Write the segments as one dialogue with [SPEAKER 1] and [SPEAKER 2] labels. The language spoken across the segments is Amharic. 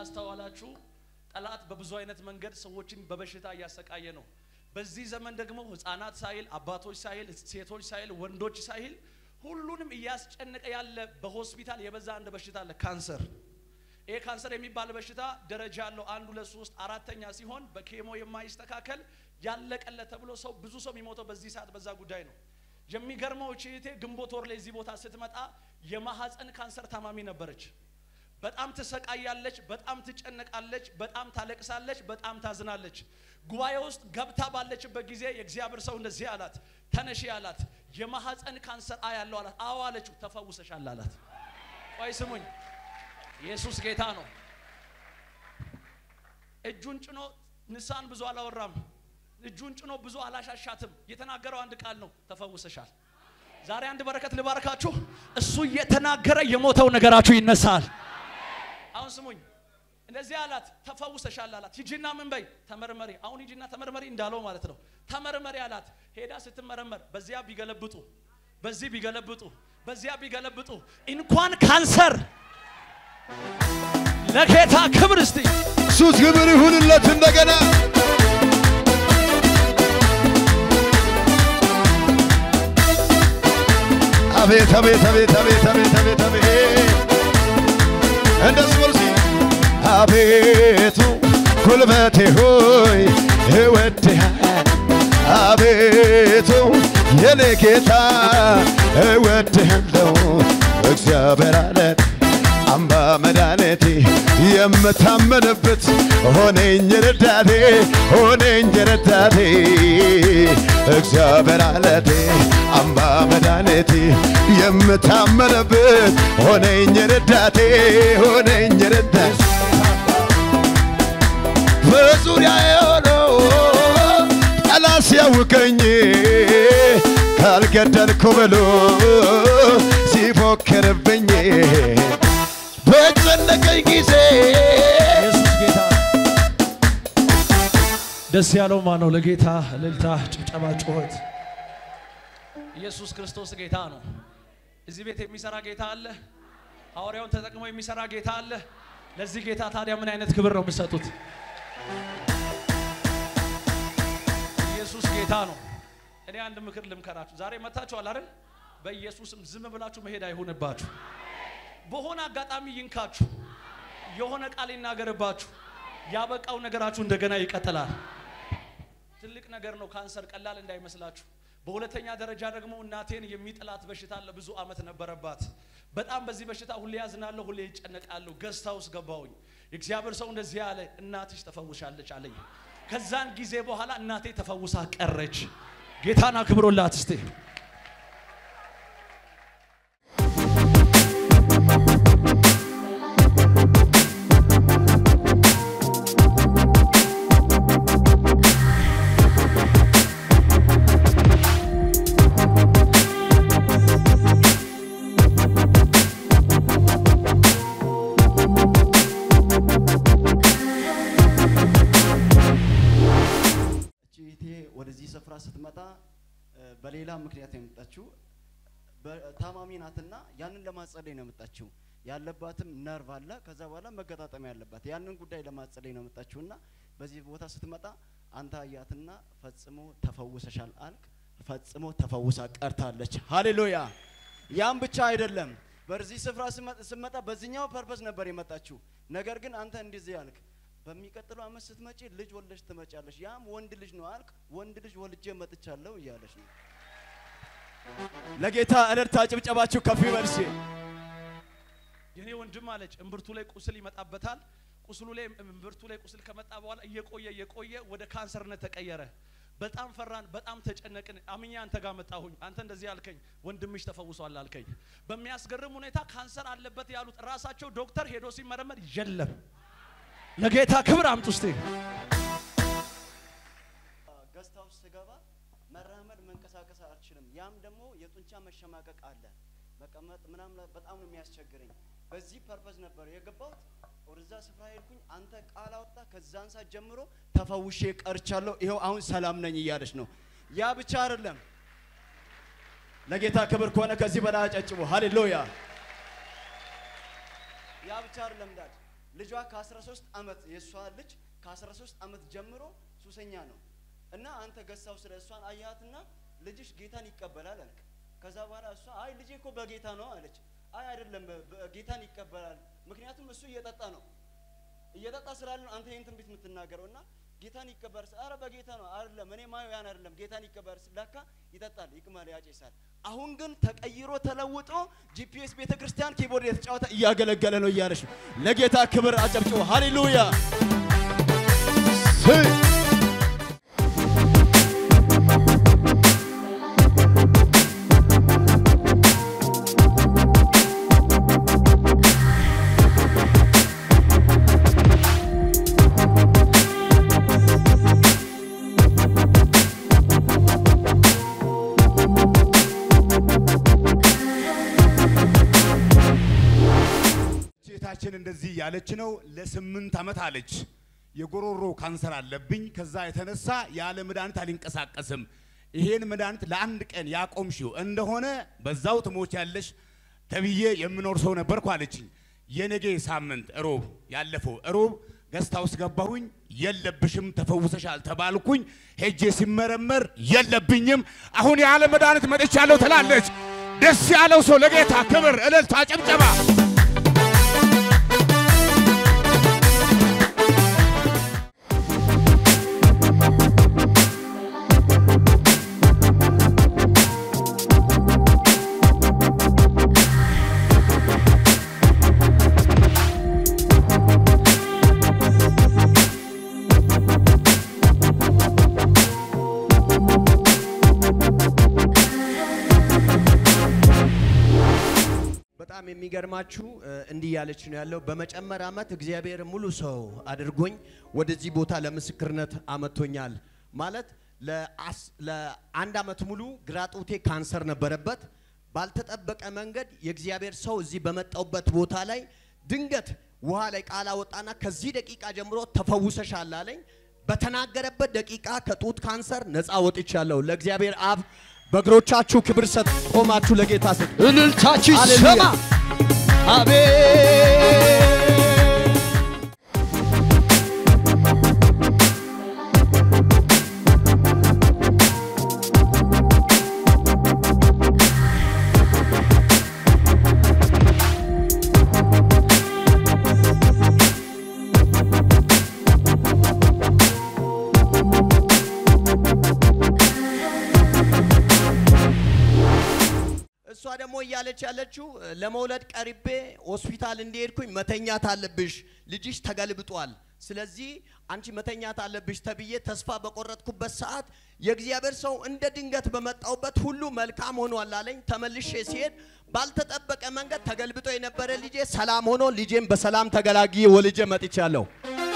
[SPEAKER 1] ካላስተዋላችሁ ጠላት በብዙ አይነት መንገድ ሰዎችን በበሽታ እያሰቃየ ነው። በዚህ ዘመን ደግሞ ህፃናት ሳይል አባቶች ሳይል ሴቶች ሳይል ወንዶች ሳይል ሁሉንም እያስጨነቀ ያለ በሆስፒታል የበዛ አንድ በሽታ አለ፣ ካንሰር። ይሄ ካንሰር የሚባል በሽታ ደረጃ አለው። አንድ ሁለት ሶስት አራተኛ ሲሆን በኬሞ የማይስተካከል ያለቀለት ተብሎ ሰው ብዙ ሰው የሚሞተው በዚህ ሰዓት በዛ ጉዳይ ነው። የሚገርመው እህቴ ግንቦት ወር ላይ እዚህ ቦታ ስትመጣ የማህፀን ካንሰር ታማሚ ነበረች። በጣም ትሰቃያለች፣ በጣም ትጨነቃለች፣ በጣም ታለቅሳለች፣ በጣም ታዝናለች። ጉባኤ ውስጥ ገብታ ባለችበት ጊዜ የእግዚአብሔር ሰው እንደዚህ አላት፣ ተነሺ አላት። የማህፀን ካንሰር አያለው አላት። አዎ አለችው። ተፈውሰሻል አላት። ቆይ ስሙኝ፣ ኢየሱስ ጌታ ነው። እጁን ጭኖ ንሳን ብዙ አላወራም። እጁን ጭኖ ብዙ አላሻሻትም። የተናገረው አንድ ቃል ነው፣ ተፈውሰሻል። ዛሬ አንድ በረከት ልባርካችሁ። እሱ እየተናገረ የሞተው ነገራችሁ ይነሳል። አሁን ስሙኝ፣ እንደዚህ አላት፣ ተፈውሰሻል አላት። ሂጂና ምን በይ ተመርመሪ። አሁን ሂጂና ተመርመሪ እንዳለው ማለት ነው። ተመርመሪ አላት። ሄዳ ስትመረመር በዚያ ቢገለብጡ፣ በዚህ ቢገለብጡ፣ በዚያ ቢገለብጡ እንኳን ካንሰር ለጌታ ክብር እስቲ
[SPEAKER 2] ኢየሱስ ክብር ይሁንለት እንደገና አቤት አቤት አቤት አቤት አቤት አቤት አቤት እንደሱ በሉ እስኪ አቤቱ ጉልበቴ ሆይ እወድሃለሁ አቤቱ የኔ ጌታ እወድሃለሁ እግዚአብሔር አለት አምባ መድኃኒቴ የምታመንበት ሆነኝ ረዳቴ ሆነኝ ረዳቴ እግዚአብሔር አለቴ አምባ መድኃኒቴ የምታመንበት ሆነኝ ረዳቴ ሆነኝ ረዳቴ በዙሪያዬ ሆኖ ጠላት ሲያውከኝ ካልገደልኩ ብሎ ሲፎክርብኝ በጨነቀኝ ጊዜ
[SPEAKER 1] ኢየሱስ ጌታ ደስ ያለው ማን ነው? ለጌታ እልልታ፣ ጭብጨባ፣ ጩኸት። ኢየሱስ ክርስቶስ ጌታ ነው። እዚህ ቤት የሚሰራ ጌታ አለ። ሐዋርያውን ተጠቅሞ የሚሰራ ጌታ አለ። ለዚህ ጌታ ታዲያ ምን አይነት ክብር ነው የምትሰጡት? ኢየሱስ ጌታ ነው። እኔ አንድ ምክር ልምከራችሁ። ዛሬ መታችኋል አይደል? በኢየሱስም ዝም ብላችሁ መሄድ አይሁንባችሁ። በሆነ አጋጣሚ ይንካችሁ፣ የሆነ ቃል ይናገርባችሁ፣ ያበቃው ነገራችሁ እንደገና ይቀጥላል። ትልቅ ነገር ነው ካንሰር፣ ቀላል እንዳይመስላችሁ። በሁለተኛ ደረጃ ደግሞ እናቴን የሚጥላት በሽታ ለብዙ ዓመት ነበረባት። በጣም በዚህ በሽታ ሁሌ ያዝናለሁ፣ ሁሌ ይጨነቃለሁ። ገዝታ ውስጥ ገባሁኝ። የእግዚአብሔር ሰው እንደዚህ ያለ እናትሽ ተፈውሻለች አለኝ። ከዛን ጊዜ በኋላ እናቴ ተፈውሳ ቀረች። ጌታን አክብሮላት እስቴ
[SPEAKER 3] እቺ እህቴ ወደዚህ ስፍራ ስትመጣ እ፣ በሌላ ምክንያት ነው የመጣችው። በ- ታማሚ ናትና ያንን ለማጸለይ ነው የመጣችው። ያለባትም ነርቭ አለ። ከዛ በኋላ መገጣጠሚያ ያለባት ያንን ጉዳይ ለማጸለይ ነው የመጣችውና በዚህ ቦታ ስትመጣ አንተ አያትና ፈጽሞ ተፈውሰሻል አልክ። ፈጽሞ ተፈውሳ ቀርታለች። ሃሌሉያ! ያም ብቻ አይደለም። በዚህ ስፍራ ስመ- ስመጣ በዚህኛው ፐርፐስ ነበር የመጣችው። ነገር ግን አንተ እንደዚህ አልክ በሚቀጥለው አመት ስትመጪ ልጅ ወልደሽ ትመጫለሽ። ያም ወንድ ልጅ ነው አልክ። ወንድ ልጅ ወልጄ መጥቻለሁ እያለች ነው። ለጌታ እልልታ ጭብጨባችሁ ከፍ ይበል እስኪ።
[SPEAKER 1] የኔ ወንድም አለች እምብርቱ ላይ ቁስል ይመጣበታል። ቁስሉ ላይ እምብርቱ ላይ ቁስል ከመጣ በኋላ እየቆየ እየቆየ ወደ ካንሰርነት ተቀየረ። በጣም ፈራን፣ በጣም ተጨነቅን። አምኜ አንተ ጋር መጣሁኝ። አንተ እንደዚህ አልከኝ፣ ወንድምሽ ተፈውሷል አልከኝ። በሚያስገርም ሁኔታ ካንሰር አለበት ያሉት ራሳቸው ዶክተር ሄዶ ሲመረመር የለም። ለጌታ ክብር አምጡ እስቲ።
[SPEAKER 3] ገስታ ውስጥ ስገባ መራመድ መንቀሳቀስ አልችልም። ያም ደግሞ የጡንቻ መሸማቀቅ አለ። መቀመጥ ምናምን ላይ በጣም ነው የሚያስቸግረኝ። በዚህ ፐርፐዝ ነበር የገባሁት። ወደዛ ስፍራ ሄድኩኝ። አንተ ቃል አወጣ። ከዛን ሰዓት ጀምሮ ተፈውሼ ቀርቻለሁ። ይኸው አሁን ሰላም ነኝ እያለች ነው። ያ ብቻ አይደለም። ለጌታ ክብር ከሆነ ከዚህ በላይ አጨጭቡ። ሃሌሉያ። ያ ብቻ አይደለም ዳድ ልጇ ከ13 ዓመት የእሷ ልጅ ከ13 ዓመት ጀምሮ ሱሰኛ ነው እና አንተ ገሳው ስለ እሷን አያትና ልጅሽ ጌታን ይቀበላል አልክ። ከዛ በኋላ እሷ አይ ልጄ እኮ በጌታ ነው አለች። አይ አይደለም በ- በ- ጌታን ይቀበላል፣ ምክንያቱም እሱ እየጠጣ ነው እየጠጣ ስላለ ነው አንተ ይህን ትንቢት የምትናገረው እና ጌታን ይቀበላል ስ- ኧረ በጌታ ነው አይደለም እኔ ማየው ያን አይደለም ጌታን ይቀበላል ስ- ለካ ይጠጣል ይቅማል ያጨሳል አሁን ግን ተቀይሮ ተለውጦ ጂፒኤስ ቤተ ክርስቲያን ኪቦርድ የተጫወተ እያገለገለ ነው እያለች ነው ለጌታ ክብር አጨብጭቦ ሃሌሉያ
[SPEAKER 2] ስይ ሴታችን እንደዚህ ያለች ነው። ለስምንት ዓመት አለች የጎሮሮ ካንሰር አለብኝ። ከዛ የተነሳ ያለ መድኃኒት አልንቀሳቀስም። ይሄን መድኃኒት ለአንድ ቀን ያቆምሽው እንደሆነ በዛው ትሞች ያለሽ ተብዬ የምኖር ሰው ነበርኩ አለችኝ። የነገ ሳምንት እሮብ ያለፈው እሮብ ገስታ ውስጥ ገባሁኝ። የለብሽም ተፈውሰሻል ተባልኩኝ። ሄጄ ሲመረመር የለብኝም። አሁን ያለ መድኃኒት መጥቻለሁ ትላለች። ደስ ያለው ሰው ለጌታ ክብር፣ እልልታ፣ ጭብጨባ
[SPEAKER 4] በጣም የሚገርማችሁ እ፣ እንዲህ ያለች ነው ያለው። በመጨመር ዓመት እግዚአብሔር ሙሉ ሰው አድርጎኝ ወደዚህ ቦታ ለምስክርነት አመጥቶኛል። ማለት ለአስ- ለአንድ ዓመት ሙሉ ግራ ጡቴ ካንሰር ነበረበት። ባልተጠበቀ መንገድ የእግዚአብሔር ሰው እዚህ በመጣውበት ቦታ ላይ ድንገት ውሃ ላይ ቃል አወጣና ከዚህ ደቂቃ ጀምሮ ተፈውሰሻል አለኝ። በተናገረበት ደቂቃ ከጡት ካንሰር ነፃ ወጥቻለሁ። ለእግዚአብሔር አብ በእግሮቻችሁ ክብር ሰጥ ቆማችሁ ለጌታ ሰጥ
[SPEAKER 5] እልልታችሁ
[SPEAKER 4] ሃሌሉያ።
[SPEAKER 5] ይሰማ። አቤት
[SPEAKER 4] እሷ ደግሞ እያለች ያለችው እ፣ ለመውለድ ቀርቤ ሆስፒታል እንደሄድኩኝ መተኛት አለብሽ፣ ልጅሽ ተገልብጧል። ስለዚህ አንቺ መተኛት አለብሽ ተብዬ ተስፋ በቆረጥኩበት ሰዓት የእግዚአብሔር ሰው እንደ ድንገት በመጣውበት ሁሉ መልካም ሆኗል አለኝ። ተመልሼ ሲሄድ ባልተጠበቀ መንገድ ተገልብጦ የነበረ ልጄ ሰላም ሆኖ ልጄም በሰላም ተገላግዬ ወልጄ መጥቻለሁ።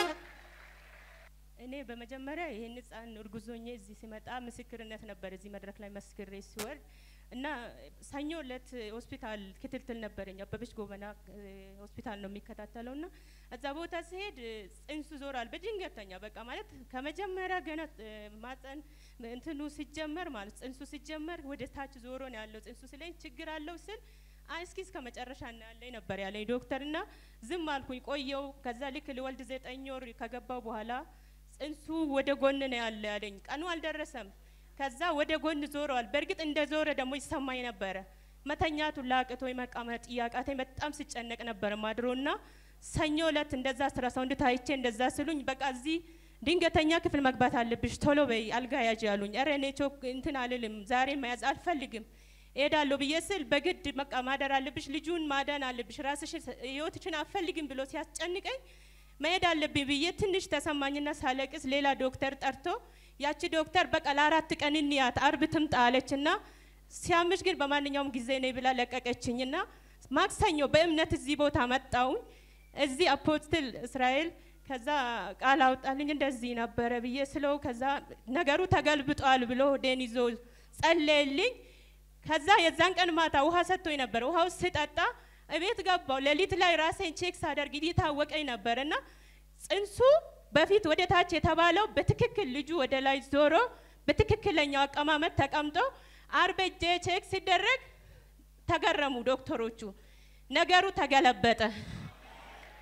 [SPEAKER 6] እኔ በመጀመሪያ ይህን ህፃን እርጉዝ ሆኜ እዚህ ሲመጣ ምስክርነት ነበር እዚህ መድረክ ላይ መስክሬ ሲወርድ እና ሰኞ እለት ሆስፒታል ክትትል ነበረኝ። አበበች ጎበና እ፣ ሆስፒታል ነው የሚከታተለው እና እዛ ቦታ ሲሄድ እ፣ ጽንሱ ዞሯል በድንገተኛ በቃ ማለት ከመጀመሪያ ገና እ፣ ማፀን እንትኑ ሲጀመር ማለት ጽንሱ ሲጀመር ወደ ታች ዞሮ ነው ያለው ጽንሱ ስለኝ ችግር አለው ስል አይ እስኪ እስከ መጨረሻ እናያለኝ ነበር ያለኝ ዶክተር እና ዝም አልኩኝ ቆየው። ከዛ ልክ ልወልድ ዘጠኝ ወር ከገባው በኋላ ጽንሱ ወደ ጎን ነው ያለ ያለኝ። ቀኑ አልደረሰም። ከዛ ወደ ጎን ዞረዋል። በእርግጥ እንደ ዞረ ደግሞ ይሰማኝ ነበረ። መተኛቱ ላቅቶኝ መቀመጥ እያቃተኝ በጣም ስጨነቅ ነበር ማድሮና ሰኞ እለት እንደዛ አስራ ሳውንድ ታይቼ እንደዛ ስሉኝ በቃ እዚህ ድንገተኛ ክፍል መግባት አለብሽ ቶሎ በይ አልጋ ያዥ ያሉኝ። ኧረ እኔ ቾክ እንትን አልልም ዛሬ መያዝ አልፈልግም እሄዳለሁ ብዬ ስል በግድ በቃ ማደር አለብሽ ልጁን ማዳን አለብሽ ራስሽን ህይወትሽን አትፈልግም ብሎ ሲያስጨንቀኝ መሄድ አለብኝ ብዬ ትንሽ ተሰማኝና ሳለቅስ ሌላ ዶክተር ጠርቶ ያቺ ዶክተር በቃ ለአራት ቀን እንያት አርብ ትምጣ አለችና ሲያምሽ ግን በማንኛውም ጊዜ ነይ ብላ ለቀቀችኝና ማክሰኞ በእምነት እዚህ ቦታ መጣውኝ እዚህ አፖስትል እስራኤል ከዛ ቃል አውጣልኝ እንደዚህ ነበረ ብዬ ስለው ከዛ ነገሩ ተገልብጧል ብሎ ዴን ይዞ ጸለየልኝ። ከዛ የዛን ቀን ማታ ውሃ ሰጥቶኝ ነበር። ውሃው ስጠጣ እቤት ገባው። ሌሊት ላይ ራሴን ቼክ ሳደርግ እየታወቀኝ ነበር እና ጽንሱ በፊት ወደ ታች የተባለው በትክክል ልጁ ወደ ላይ ዞሮ በትክክለኛው አቀማመጥ ተቀምጦ አርብ እጄ ቼክ ሲደረግ ተገረሙ ዶክተሮቹ። ነገሩ ተገለበጠ።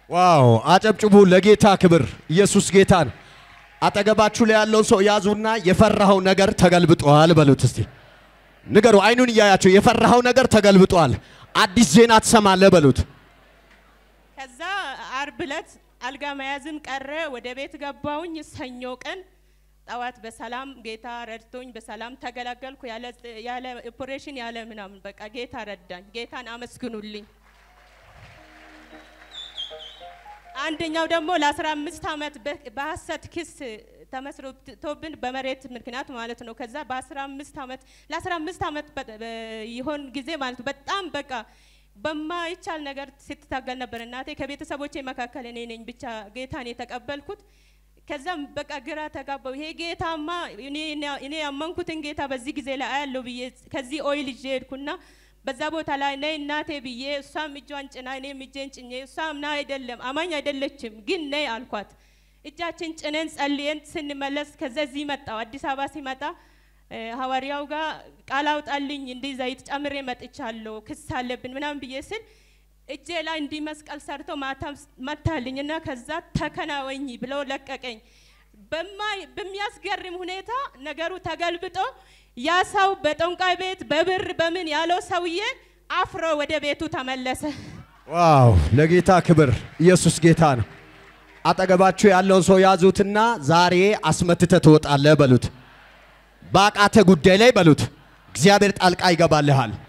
[SPEAKER 4] ዋው! አጨብጭቡ ለጌታ ክብር። ኢየሱስ ጌታ ነው። አጠገባችሁ ላይ ያለውን ሰው ያዙና የፈራኸው ነገር ተገልብጧል በሉት እስቲ። ንገሩ፣ አይኑን እያያቸው የፈራኸው ነገር ተገልብጧል፣ አዲስ ዜና ትሰማለህ በሉት።
[SPEAKER 6] ከዛ አርብ ዕለት አልጋ መያዝም ቀረ። ወደ ቤት ገባሁኝ። ሰኞ ቀን ጠዋት በሰላም ጌታ ረድቶኝ በሰላም ተገላገልኩ። ያለ ያለ ኦፕሬሽን ያለ ምናምን በቃ ጌታ ረዳኝ። ጌታን አመስግኑልኝ። አንደኛው ደግሞ ለ15 ዓመት በ- በሐሰት ክስ ተመስርቶብን በመሬት ምክንያት ማለት ነው። ከዛ በ15 ዓመት ለ15 ዓመት በ- በ- ይሆን ጊዜ ማለት ነው በጣም በቃ በማይቻል ነገር ስትታገል ነበር እናቴ። ከቤተሰቦቼ መካከል እኔ ነኝ ብቻ ጌታን የተቀበልኩት። ከዛም በቃ ግራ ተጋባው። ይሄ ጌታማ እኔ እኔ ያመንኩትን ጌታ በዚህ ጊዜ ላይ አያለው ብዬ ከዚህ ኦይል ይዤ ሄድኩና በዛ ቦታ ላይ ነይ እናቴ ብዬ እሷም እጇን ጭና እኔም እጄን ጭኜ እሷም ና አይደለም አማኝ አይደለችም ግን ነይ አልኳት። እጃችን ጭነን ጸልየን ስንመለስ ከዛ እዚህ መጣው አዲስ አበባ ሲመጣ እ፣ ሐዋርያው ጋር ቃል አውጣልኝ እንዲህ ዘይት ጨምሬ መጥቻለሁ ክስ አለብን ምናምን ብዬ ስል እጄ ላይ እንዲህ መስቀል ሰርቶ ማታ መታልኝ እና ከዛ ተከናወኝ ብሎ ለቀቀኝ። በማይ በሚያስገርም ሁኔታ ነገሩ ተገልብጦ ያ ሰው በጠንቋይ ቤት በብር በምን ያለው ሰውዬ አፍሮ ወደ ቤቱ ተመለሰ።
[SPEAKER 4] ዋው! ለጌታ ክብር። ኢየሱስ ጌታ ነው። አጠገባችሁ ያለውን ሰው ያዙትና ዛሬ አስመትተ ትወጣለህ በሉት። በአቃተ ጉዳይ ላይ በሉት እግዚአብሔር ጣልቃ ይገባልሃል።